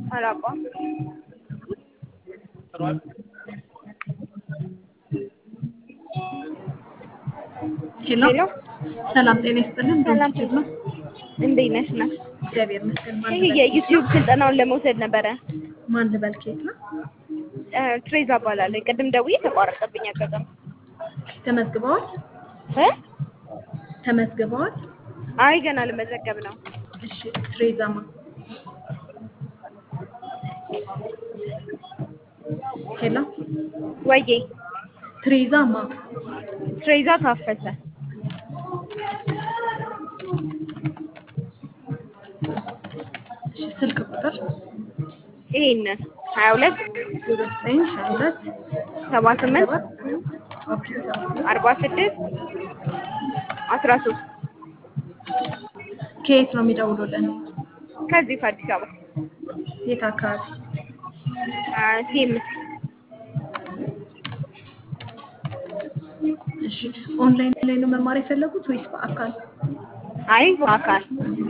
አላውቀውም። ሄሎ ሄሎ ሰላም ጤና ይስጥልን። ሰላም ዶክተር ነው። እንዴት ነሽ? ነው እግዚአብሔር ይመስገን። ማን ይሄ ልበል? የዩቲዩብ ስልጠናውን ለመውሰድ ነበረ። ማን ልበል? ከየት ነው? እ፣ ትሬዛ እባላለሁ። ቅድም ደውዬ ተቋረጠብኝ አጋጣሚ ተመዝግበዋል? እ ተመዝግበዋል? አይ ገና ልመዘገብ ነው። እሺ ትሬዛማ ሄሎ ወዬ ትሬዛማ ትሬዛ ታፈሰ እሺ ስልክ ቁጥር ይሄንን ሀያ ሁለት ዜሮ ዘጠኝ ሀያ ሁለት ሰባ ስምንት ሰባት ኦኬ አርባ ስድስት አስራ ሶስት ከየት ነው የሚደውሉልን? ከዚህ ከአዲስ አበባ የት አካባቢ? ሴምስ እሺ ኦንላይን ላይ ነው መማር የፈለጉት ወይስ በአካል? አይ በአካል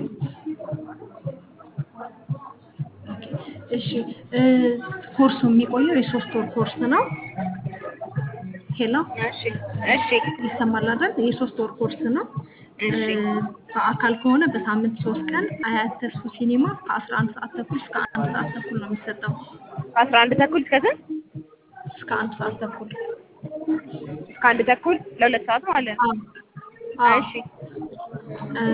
ኦኬ እሺ እ ኮርሱ የሚቆየው የሶስት ወር ኮርስ ነው። ሄሎ እሺ እሺ ይሰማል አይደል? የሶስት ወር ኮርስ ነው። እሺ እ በአካል ከሆነ በሳምንት ሶስት ቀን አያት ተስፉ ሲኒማ ከአስራ አንድ ሰዓት ተኩል እስከ አንድ ሰዓት ተኩል ነው የሚሰጠው። ከአስራ አንድ ተኩል እስከ ስንት? እስከ አንድ ሰዓት ተኩል እስከ አንድ ተኩል ለሁለት ሰዓት ማለት ነው። አዎ አዎ። እሺ እ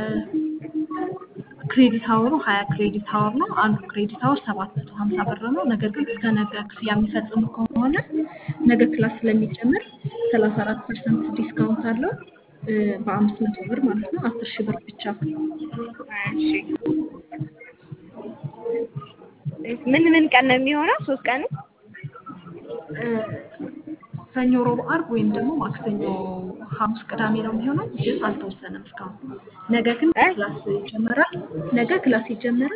ክሬዲት አወሩ ሀያ ክሬዲት አወር ነው። አንዱ ክሬዲት አወር ሰባት መቶ ሀምሳ ብር ነው። ነገር ግን እስከ ነገ ክፍያ የሚፈጽሙ ከሆነ ነገ ክላስ ስለሚጨምር ሰላሳ አራት ፐርሰንት ዲስካውንት አለው እ በአምስት መቶ ብር ማለት ነው። አስር ሺህ ብር ብቻ እሺ ምን ምን ቀን ነው የሚሆነው? ሶስት ቀን እ ሰኞ፣ ሮብ፣ አርብ ወይም ደግሞ ማክሰኞ፣ ሐሙስ፣ ቅዳሜ ነው የሚሆነው። ግን አልተወሰነም እስካሁን። ነገ ግን እ? ክላስ ይጀመራል። ነገ ክላስ ይጀመራል።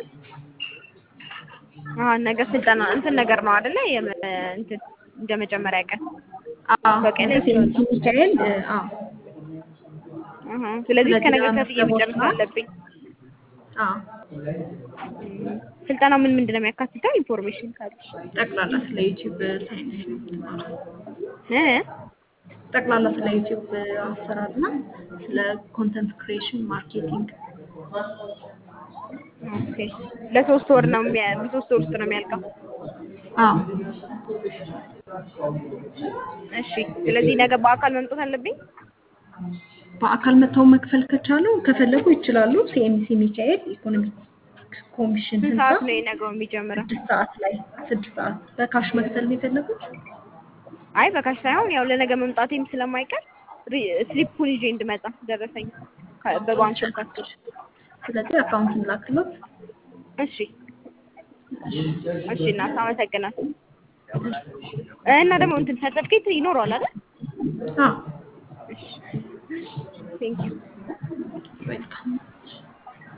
አዎ ነገ ስልጠና እንትን ነገር ነው አይደለ? የመ እንትን እንደ መጀመሪያ ቀን አዎ በቀን ነገ ሴንት ሚካኤል እ አዎ አሃ። ስለዚህ እስከ ነገ ስለዚህ ከፍዬ መጨረስ ለመዝገብ አለብኝ። አዎ ስልጠናው ምን ምንድን ነው የሚያካትተው? ኢንፎርሜሽን ካለሽ ጠቅላላ ስለ ዩቲዩብ ሳይንስ ነው የምትማረው። እ ጠቅላላ ስለ ዩቲዩብ አሰራር እና ስለ ኮንተንት ክሪኤሽን ማርኬቲንግ ኦኬ። ለሶስት ወር ነው የሚያ በሶስት ወር ውስጥ ነው የሚያልቀው። አዎ እሺ። ስለዚህ ነገ በአካል መምጣት አለብኝ። በአካል መጥተው መክፈል ከቻሉ ከፈለጉ ይችላሉ። ሲኤምሲ ሚካኤል ኢኮኖሚክ ኮሚሽን ስንት ህንፃ ሰዓት ነው የነገው የሚጀምረው? ስድስት ሰዓት ላይ ስድስት ሰዓት በካሽ መክፈል ነው የፈለጉት? አይ በካሽ ሳይሆን ያው ለነገ መምጣቴም ስለማይቀር ሪ- ስሊፑን ይዤ እንድመጣ ደረሰኝ ከ- በባንክ ካስል ስለዚህ አካውንትን ላክሎት። እሺ እሺ እናት አመሰግናለሁ። እና ደግሞ እንትን ሰርተፍኬት ይኖረዋል አይደል? አዎ እሺ ቴንክ ዩ ዌልካም